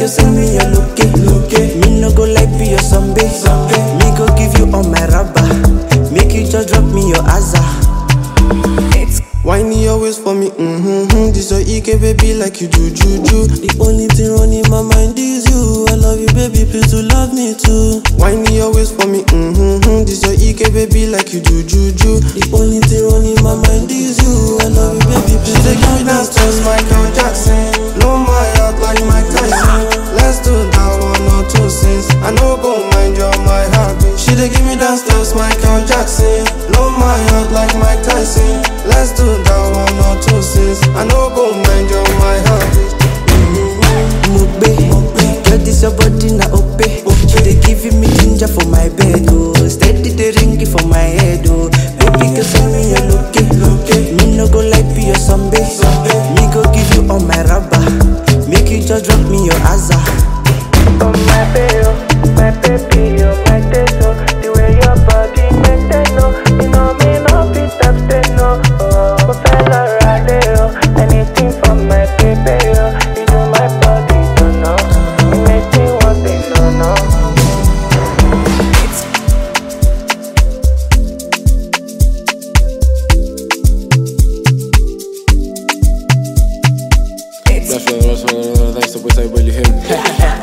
you send me your loke, loke. Me no go like be your zombie, zombie. Me go give you all my rubber. Make you just drop me your azar. It's Whiny always for me, mm-hmm. This your EK baby like you do juju. The only thing running my mind is you. I love you, baby, please to love me too. Whiny always for me, mm-hmm. This your EK baby like you do juju. The only thing running my mind is you. I love you, baby, please to give me that just Michael Jackson. Blow my heart like Mike Tyson. Let's do that one or two sins. I know go mind your my heartbeat. She dey give me that steps, Michael Jackson. Blow my heart like Mike Tyson. Let's do that one or two sins. I know go mind your my heartbeat. Mugbe, girl, this your body na ope. She dey giving me ginger for my bed, oh. Steady the ring for my head, oh. Baby, girl, send me your loke, loke. Me no go like be your zombie, Me go give you all my rubber. Make you just drop me your azar. Oh my baby, oh, my baby, oh my taste, oh The way your body make them know You know me no fit abstain, no Oh, oh fella rade, oh Anything for my baby, oh You do my body, don't know You make me want it, no, no That's what I was thanks to West Side Willie him.